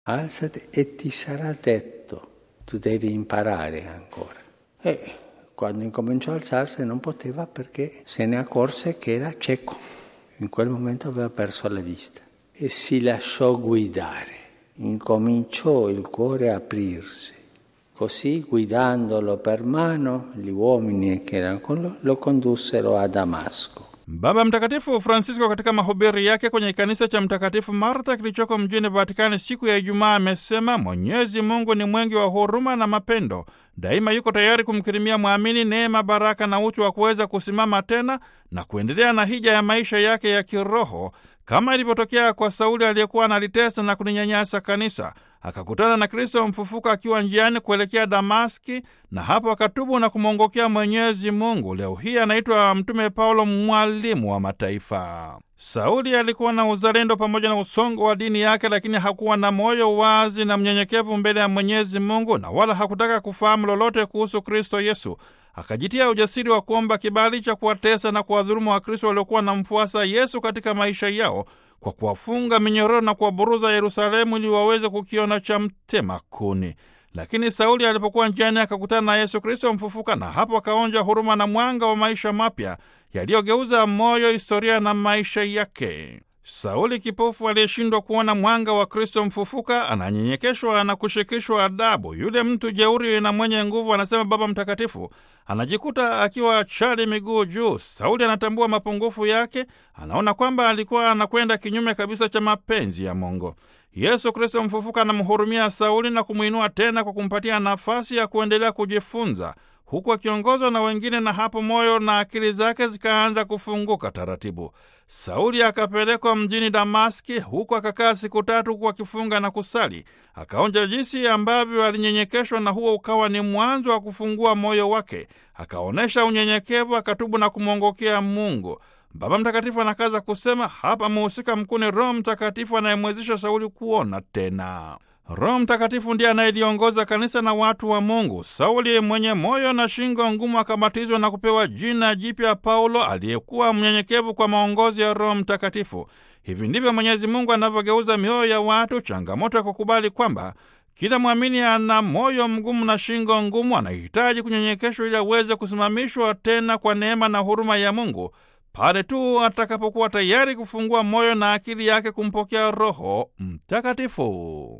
alzati e ti sarà detto, tu devi imparare ancora. E quando incominciò a alzarsi non poteva perché se ne accorse che era cieco. In quel momento aveva perso la vista e si lasciò guidare. Incominciò il cuore a aprirsi. Così, guidandolo per mano, gli uomini che erano con lui lo condussero a Damasco. Baba Mtakatifu Francisco katika mahubiri yake kwenye kanisa cha Mtakatifu Marta kilichoko mjini Vatikani siku ya Ijumaa amesema Mwenyezi Mungu ni mwengi wa huruma na mapendo, daima yuko tayari kumkirimia mwamini neema, baraka na utu wa kuweza kusimama tena na kuendelea na hija ya maisha yake ya kiroho kama ilivyotokea kwa Sauli aliyekuwa analitesa na kulinyanyasa kanisa. Akakutana na Kristo mfufuka akiwa njiani kuelekea Damaski, na hapo akatubu na kumwongokea Mwenyezi Mungu. Leo hii anaitwa Mtume Paulo, mwalimu wa mataifa. Sauli alikuwa na uzalendo pamoja na usongo wa dini yake, lakini hakuwa na moyo wazi na mnyenyekevu mbele ya Mwenyezi Mungu, na wala hakutaka kufahamu lolote kuhusu Kristo Yesu. Akajitia ujasiri wa kuomba kibali cha kuwatesa na kuwadhulumu Wakristo waliokuwa na mfuasa Yesu katika maisha yao kwa kuwafunga minyororo na kuwaburuza Yerusalemu ili waweze kukiona cha mtema kuni. Lakini Sauli alipokuwa njiani akakutana na Yesu Kristo mfufuka, na hapo akaonja huruma na mwanga wa maisha mapya yaliyogeuza moyo, historia na maisha yake. Sauli kipofu aliyeshindwa kuona mwanga wa Kristo mfufuka ananyenyekeshwa na kushikishwa adabu. Yule mtu jeuri na mwenye nguvu, anasema Baba Mtakatifu, anajikuta akiwa chali miguu juu. Sauli anatambua mapungufu yake, anaona kwamba alikuwa anakwenda kinyume kabisa cha mapenzi ya Mungu. Yesu Kristo mfufuka anamhurumia Sauli na kumwinua tena kwa kumpatia nafasi ya kuendelea kujifunza huku akiongozwa na wengine, na hapo moyo na akili zake zikaanza kufunguka taratibu. Sauli akapelekwa mjini Damaski, huku akakaa siku tatu, huku akifunga na kusali. Akaonja jinsi ambavyo alinyenyekeshwa, na huo ukawa ni mwanzo wa kufungua moyo wake. Akaonyesha unyenyekevu, akatubu na kumwongokea Mungu. Baba Mtakatifu anakaza kusema hapa, mhusika mkuu ni Roho Mtakatifu anayemwezesha Sauli kuona tena. Roho Mtakatifu ndiye anayeliongoza kanisa na watu wa Mungu. Sauli mwenye moyo na shingo ngumu akabatizwa na kupewa jina jipya Paulo, aliyekuwa mnyenyekevu kwa maongozi ya Roho Mtakatifu. Hivi ndivyo Mwenyezi Mungu anavyogeuza mioyo ya watu, changamoto ya kukubali kwamba kila mwamini ana moyo mgumu na shingo ngumu, anahitaji kunyenyekeshwa ili aweze kusimamishwa tena kwa neema na huruma ya Mungu pale tu atakapokuwa tayari kufungua moyo na akili yake kumpokea Roho Mtakatifu.